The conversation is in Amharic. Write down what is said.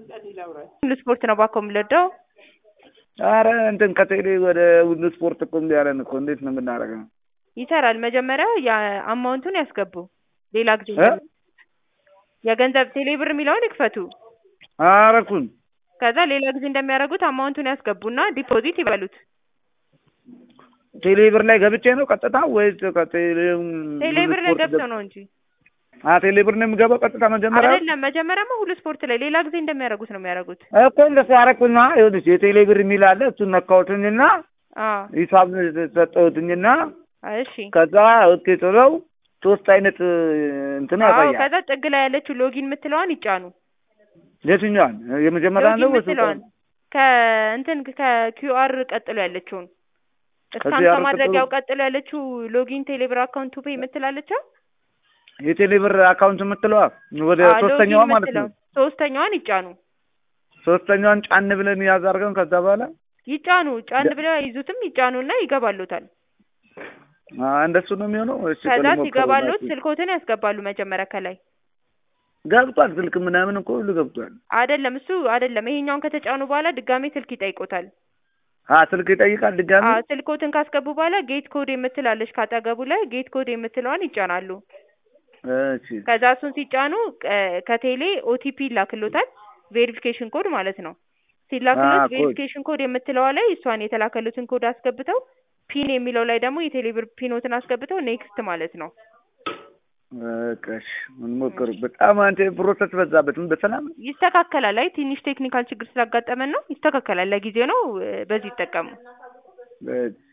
ሁሉ ስፖርት ነው ባኮ የምንወደው። አረ እንትን ከቴሌ ወደ ሁሉ ስፖርት እኮ እምቢ አለን እኮ እንዴት ነው የምናደርገው? ይሰራል። መጀመሪያ የአማውንቱን ያስገቡ። ሌላ ጊዜ እ? የገንዘብ ቴሌ ብር የሚለውን ይክፈቱ። አረኩን ከዛ ሌላ ጊዜ እንደሚያደርጉት አማውንቱን ያስገቡና ዲፖዚት ይበሉት። ቴሌ ብር ላይ ገብቼ ነው ቀጥታ ወይስ ከቴሌ ቴሌ ብር ላይ ገብተው ነው እንጂ አ ቴሌ ብር ነው የምገባው ቀጥታ መጀመሪያ አይደለም። መጀመሪያማ ሁሉ ስፖርት ላይ ሌላ ጊዜ እንደሚያደርጉት ነው የሚያደርጉት። እኮ እንደሱ አረኩና ይኸውልሽ የቴሌ ብር የሚል አለ እሱን ነካሁትኝና አዎ ሂሳብ ሰጠሁትኝና እሺ። ከዛ ኦኬ ጥለው ሶስት አይነት እንትን አዎ ያሳያል። ከዛ ጥግ ላይ ያለችው ሎጊን የምትለዋን ይጫኑ። የትኛዋን የመጀመሪያ ሎጊን ነው ወይስ የምትለዋን ከእንትን ከኪዩአር ቀጥሎ ያለችውን እስካን ከኪዩአር ከማድረጊያው ቀጥሎ ያለችው ሎጊን ቴሌብር አካውንት ፔ የምትላለችው የቴሌ ብር አካውንት የምትለዋ ወደ ሶስተኛዋ ማለት ነው። ሶስተኛዋን ይጫኑ ሶስተኛዋን ጫን ብለን ያዝ አድርገን ከዛ በኋላ ይጫኑ ጫን ብለው ይዙትም ይጫኑና ይገባሉታል። አ እንደሱ ነው የሚሆነው። እሺ ከዛ ቆይ ልሞክረው ሲገባሉት እናቴ። ስልኮትን ያስገባሉ መጀመሪያ ከላይ ገብቷል ስልክ ምናምን እኮ ሁሉ ገብቷል። አይደለም እሱ አይደለም። ይሄኛውን ከተጫኑ በኋላ ድጋሜ ስልክ ይጠይቆታል። አ ስልክ ይጠይቃል ድጋሚ። አዎ ስልኮትን ካስገቡ በኋላ ጌት ኮድ የምትላለች ካጠገቡ ላይ ጌት ኮድ የምትለዋን ይጫናሉ። እሺ ከዛ እሱን ሲጫኑ እ ከቴሌ ኦቲፒ ይላክሎታል። ቬሪፊኬሽን ኮድ ማለት ነው። ሲላክሎት አዎ፣ ኮድ። ቬሪፊኬሽን ኮድ የምትለዋ ላይ እሷን የተላከሉትን ኮድ አስገብተው ፒን የሚለው ላይ ደግሞ የቴሌብር ፒኖትን አስገብተው ኔክስት ማለት ነው። በቃ እሺ እንሞክር። በጣም አንተ ፕሮሰስ በዛበት። ምን በሰላም ይስተካከላል። አይ ትንሽ ቴክኒካል ችግር ስላጋጠመን ነው። ይስተካከላል። ለጊዜው ነው። እ በዚህ ይጠቀሙ። በ-